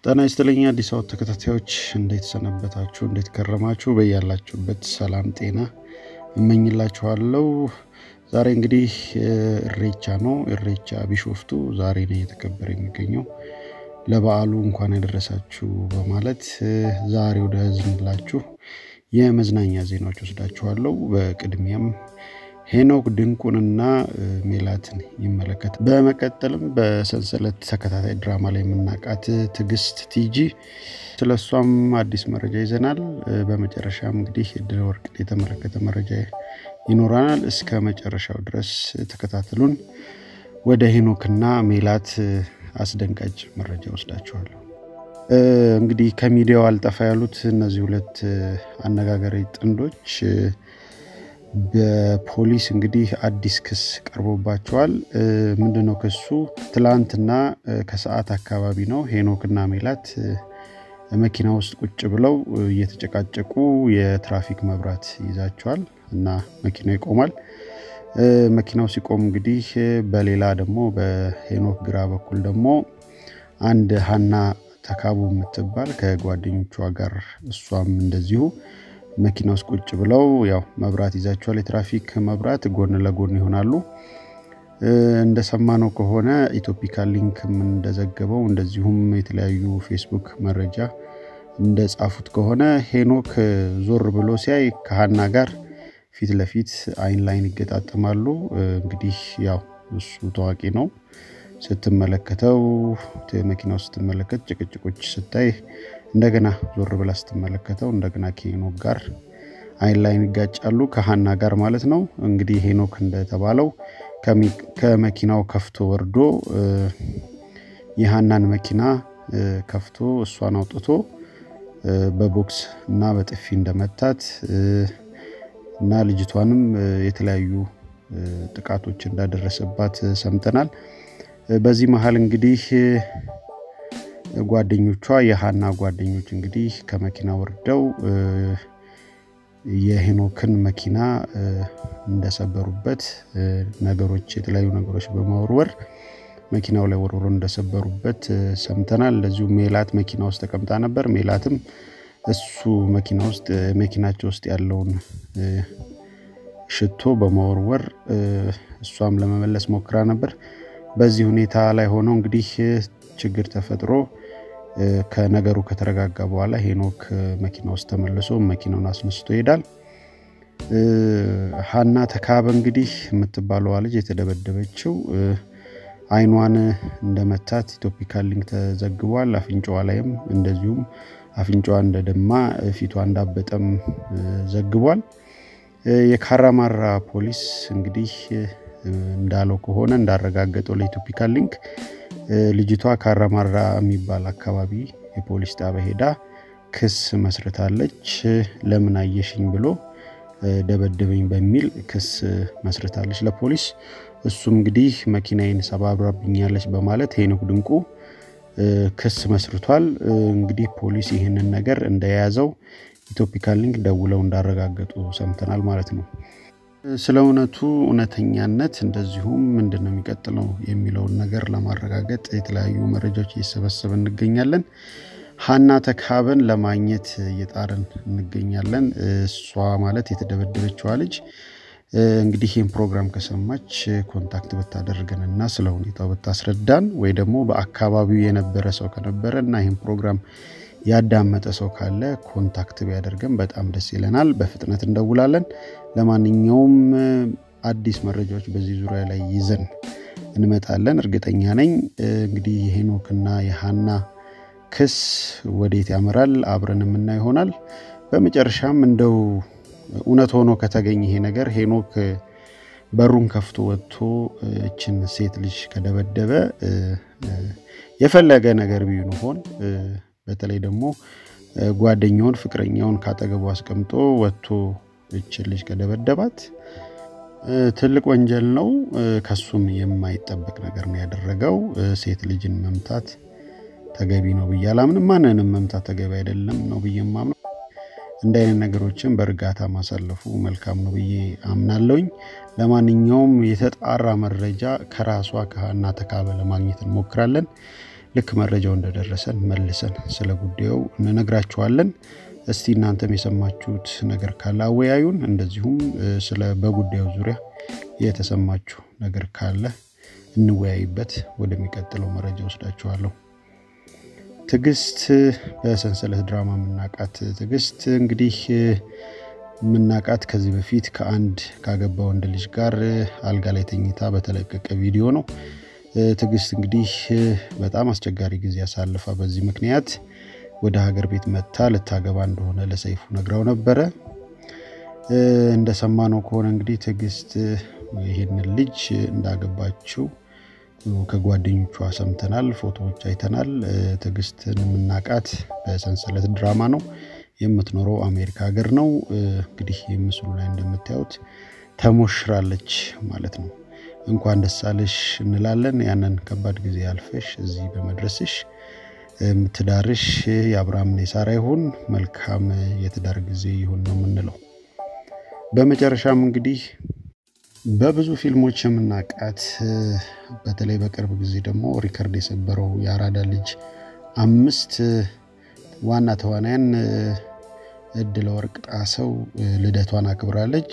ጤና ይስጥልኝ አዲስ አበባ ተከታታዮች እንዴት ሰነበታችሁ? እንዴት ከረማችሁ? በያላችሁበት ሰላም ጤና እመኝላችኋለሁ። ዛሬ እንግዲህ እሬቻ ነው። እሬቻ ቢሾፍቱ ዛሬ ነው እየተከበረ የሚገኘው። ለበዓሉ እንኳን ያደረሳችሁ በማለት ዛሬ ወደ ያዝንላችሁ የመዝናኛ ዜናዎች ወስዳችኋለሁ። በቅድሚያም ሄኖክ ድንቁንና ሜላትን ይመለከት። በመቀጠልም በሰንሰለት ተከታታይ ድራማ ላይ የምናውቃት ትዕግስት ቲጂ ስለ እሷም አዲስ መረጃ ይዘናል። በመጨረሻም እንግዲህ እድለ ወርቅን የተመለከተ መረጃ ይኖረናል። እስከ መጨረሻው ድረስ ተከታተሉን። ወደ ሄኖክና ሜላት አስደንጋጭ መረጃ ወስዳችኋለሁ። እንግዲህ ከሚዲያው አልጠፋ ያሉት እነዚህ ሁለት አነጋጋሪ ጥንዶች በፖሊስ እንግዲህ አዲስ ክስ ቀርቦባቸዋል። ምንድነው ክሱ? ትላንትና ከሰዓት አካባቢ ነው ሄኖክና ሜላት መኪና ውስጥ ቁጭ ብለው እየተጨቃጨቁ የትራፊክ መብራት ይዛቸዋል እና መኪናው ይቆማል። መኪናው ሲቆም እንግዲህ በሌላ ደግሞ በሄኖክ ግራ በኩል ደግሞ አንድ ሀና ተካቡ የምትባል ከጓደኞቿ ጋር እሷም እንደዚሁ መኪና ውስጥ ቁጭ ብለው ያው መብራት ይዛቸዋል። የትራፊክ መብራት ጎን ለጎን ይሆናሉ። እንደሰማነው ከሆነ ኢትዮፒካ ሊንክም እንደዘገበው እንደዚሁም የተለያዩ ፌስቡክ መረጃ እንደጻፉት ከሆነ ሄኖክ ዞር ብሎ ሲያይ ከሀና ጋር ፊት ለፊት አይን ላይን ይገጣጠማሉ። እንግዲህ ያው እሱ ታዋቂ ነው። ስትመለከተው መኪናው ስትመለከት ጭቅጭቆች ስታይ እንደገና ዞር ብላ ስትመለከተው እንደገና ከሄኖክ ጋር አይን ላይን ይጋጫሉ፣ ከሀና ጋር ማለት ነው። እንግዲህ ሄኖክ እንደተባለው ከመኪናው ከፍቶ ወርዶ የሀናን መኪና ከፍቶ እሷን አውጥቶ በቦክስ እና በጥፊ እንደመታት እና ልጅቷንም የተለያዩ ጥቃቶች እንዳደረሰባት ሰምተናል። በዚህ መሀል እንግዲህ ጓደኞቿ የሀና ጓደኞች እንግዲህ ከመኪና ወርደው የሄኖክን መኪና እንደሰበሩበት ነገሮች የተለያዩ ነገሮች በመወርወር መኪናው ላይ ወርውሮ እንደሰበሩበት ሰምተናል። እንደዚሁ ሜላት መኪና ውስጥ ተቀምጣ ነበር። ሜላትም እሱ መኪና ውስጥ መኪናቸው ውስጥ ያለውን ሽቶ በመወርወር እሷም ለመመለስ ሞክራ ነበር። በዚህ ሁኔታ ላይ ሆነው እንግዲህ ችግር ተፈጥሮ ከነገሩ ከተረጋጋ በኋላ ሄኖክ መኪና ውስጥ ተመልሶ መኪናውን አስነስቶ ይሄዳል። ሀና ተካበ እንግዲህ የምትባለዋ ልጅ የተደበደበችው አይኗን እንደመታት ኢትዮፒካ ሊንክ ተዘግቧል። አፍንጫዋ ላይም እንደዚሁም አፍንጫዋ እንደደማ ፊቷ እንዳበጠም ዘግቧል። የካራማራ ፖሊስ እንግዲህ እንዳለው ከሆነ እንዳረጋገጠው ለኢትዮፒካ ሊንክ ልጅቷ ካራማራ የሚባል አካባቢ የፖሊስ ጣቢያ ሄዳ ክስ መስርታለች። ለምን አየሽኝ ብሎ ደበደበኝ በሚል ክስ መስርታለች ለፖሊስ። እሱም እንግዲህ መኪናዬን ሰባብራብኛለች በማለት ሄኖክ ድንቁ ክስ መስርቷል። እንግዲህ ፖሊስ ይህንን ነገር እንደያዘው ኢትዮፒካ ሊንክ ደውለው እንዳረጋገጡ ሰምተናል ማለት ነው። ስለ እውነቱ እውነተኛነት እንደዚሁም ምንድን ነው የሚቀጥለው የሚለውን ነገር ለማረጋገጥ የተለያዩ መረጃዎች እየሰበሰበ እንገኛለን። ሀና ተካበን ለማግኘት እየጣርን እንገኛለን። እሷ ማለት የተደበደበችዋ ልጅ እንግዲህ ይህን ፕሮግራም ከሰማች ኮንታክት ብታደርገን እና ስለ ሁኔታው ብታስረዳን ወይ ደግሞ በአካባቢው የነበረ ሰው ከነበረ እና ይህን ፕሮግራም ያዳመጠ ሰው ካለ ኮንታክት ቢያደርገን በጣም ደስ ይለናል። በፍጥነት እንደውላለን። ለማንኛውም አዲስ መረጃዎች በዚህ ዙሪያ ላይ ይዘን እንመጣለን። እርግጠኛ ነኝ እንግዲህ የሄኖክና የሀና ክስ ወዴት ያመራል አብረን የምና ይሆናል። በመጨረሻም እንደው እውነት ሆኖ ከተገኘ ይሄ ነገር ሄኖክ በሩን ከፍቶ ወጥቶ እችን ሴት ልጅ ከደበደበ የፈለገ ነገር ቢሆን በተለይ ደግሞ ጓደኛውን ፍቅረኛውን ካጠገቡ አስቀምጦ ወጥቶ እችን ልጅ ከደበደባት ትልቅ ወንጀል ነው። ከሱም የማይጠበቅ ነገር ነው ያደረገው። ሴት ልጅን መምታት ተገቢ ነው ብዬ አላምንም። ማንንም መምታት ተገቢ አይደለም ነው ብዬ ማምነው። እንደ አይነት ነገሮችን በእርጋታ ማሳለፉ መልካም ነው ብዬ አምናለሁኝ። ለማንኛውም የተጣራ መረጃ ከራሷ ከሀና ተካበ ለማግኘት እንሞክራለን። ልክ መረጃው እንደደረሰን መልሰን ስለ ጉዳዩ እንነግራችኋለን። እስቲ እናንተም የሰማችሁት ነገር ካለ አወያዩን። እንደዚሁም ስለ በጉዳዩ ዙሪያ የተሰማችሁ ነገር ካለ እንወያይበት። ወደሚቀጥለው መረጃ ወስዳችኋለሁ። ትዕግስት በሰንሰለት ድራማ የምናውቃት ትዕግስት እንግዲህ የምናውቃት ከዚህ በፊት ከአንድ ካገባ ወንድ ልጅ ጋር አልጋ ላይ ተኝታ በተለቀቀ ቪዲዮ ነው። ትዕግስት እንግዲህ በጣም አስቸጋሪ ጊዜ ያሳልፋ በዚህ ምክንያት ወደ ሀገር ቤት መጥታ ልታገባ እንደሆነ ለሰይፉ ነግራው ነበረ። እንደሰማነው ከሆነ እንግዲህ ትዕግስት ይህንን ልጅ እንዳገባችው ከጓደኞቿ ሰምተናል፣ ፎቶዎች አይተናል። ትዕግስትን የምናውቃት በሰንሰለት ድራማ ነው። የምትኖረው አሜሪካ ሀገር ነው። እንግዲህ ምስሉ ላይ እንደምታዩት ተሞሽራለች ማለት ነው። እንኳን ደስ አለሽ እንላለን። ያንን ከባድ ጊዜ ያልፈሽ እዚህ በመድረስሽ ትዳርሽ የአብርሃምና የሳራ ይሁን፣ መልካም የትዳር ጊዜ ይሁን ነው የምንለው። በመጨረሻም እንግዲህ በብዙ ፊልሞች የምናውቃት በተለይ በቅርብ ጊዜ ደግሞ ሪከርድ የሰበረው የአራዳ ልጅ አምስት ዋና ተዋናያን እድለ ወርቅ ጣሰው ልደቷን አክብራለች።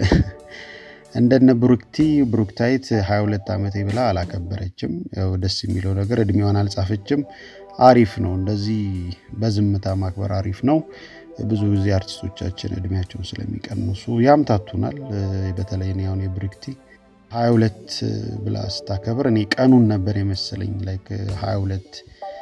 እንደነ ብሩክቲ ብሩክታይት 22 ዓመቴ ብላ አላከበረችም። ያው ደስ የሚለው ነገር እድሜዋን አልጻፈችም። አሪፍ ነው። እንደዚህ በዝምታ ማክበር አሪፍ ነው። ብዙ ጊዜ አርቲስቶቻችን እድሜያቸውን ስለሚቀንሱ ያምታቱናል። በተለይ እኔ አሁን የብሩክቲ 22 ብላ ስታከብር እኔ ቀኑን ነበር የመሰለኝ ላይክ 22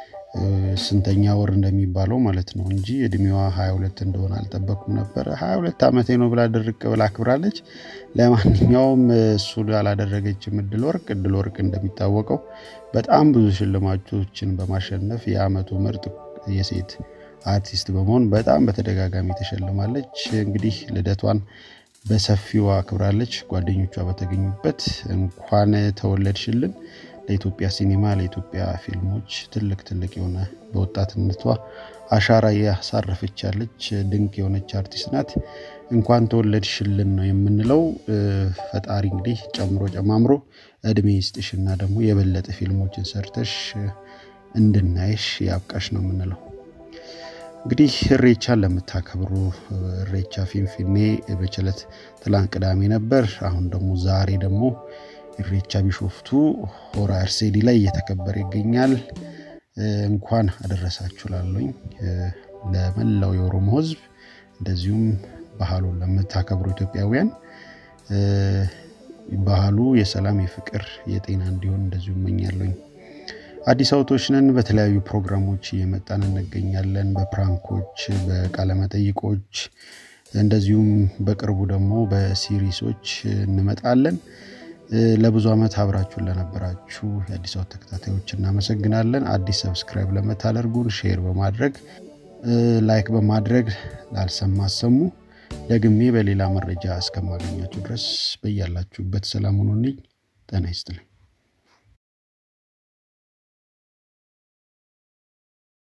ስንተኛ ወር እንደሚባለው ማለት ነው እንጂ እድሜዋ 22 እንደሆነ አልጠበኩም ነበር። 22 ዓመቴ ነው ብላ ድርቅ ብላ አክብራለች። ለማንኛውም እሱ አላደረገችም። እድል ወርቅ እድል ወርቅ እንደሚታወቀው በጣም ብዙ ሽልማቶችን በማሸነፍ የአመቱ ምርጥ የሴት አርቲስት በመሆን በጣም በተደጋጋሚ ተሸልማለች። እንግዲህ ልደቷን በሰፊው አክብራለች፣ ጓደኞቿ በተገኙበት። እንኳን ተወለድሽልን ለኢትዮጵያ ሲኒማ ለኢትዮጵያ ፊልሞች ትልቅ ትልቅ የሆነ በወጣትነቷ አሻራ ያሳረፈች ያለች ድንቅ የሆነች አርቲስት ናት። እንኳን ተወለድሽልን ነው የምንለው። ፈጣሪ እንግዲህ ጨምሮ ጨማምሮ እድሜ ይስጥሽና ደግሞ የበለጠ ፊልሞችን ሰርተሽ እንድናይሽ ያብቃሽ ነው የምንለው። እንግዲህ እሬቻን ለምታከብሩ እሬቻ ፊንፊኔ በችለት ትላንት ቅዳሜ ነበር። አሁን ደግሞ ዛሬ ደግሞ ኢሬቻ ቢሾፍቱ ሆራ አርሴዲ ላይ እየተከበረ ይገኛል። እንኳን አደረሳችሁ ላለኝ ለመላው የኦሮሞ ሕዝብ እንደዚሁም ባህሉን ለምታከብሩ ኢትዮጵያውያን ባህሉ የሰላም፣ የፍቅር፣ የጤና እንዲሆን እንደዚሁ እመኛለኝ። አዲስ አውቶች ነን። በተለያዩ ፕሮግራሞች እየመጣን እንገኛለን። በፕራንኮች፣ በቃለመጠይቆች እንደዚሁም በቅርቡ ደግሞ በሲሪሶች እንመጣለን። ለብዙ ዓመት አብራችሁን ለነበራችሁ የአዲስ አበባ ተከታታዮች እናመሰግናለን። አዲስ ሰብስክራይብ ለምታደርጉን ሼር በማድረግ ላይክ በማድረግ ላልሰማ አሰሙ። ደግሜ በሌላ መረጃ እስከማገኛችሁ ድረስ በያላችሁበት ሰላም ሁኑልኝ። ጤና ይስጥልኝ።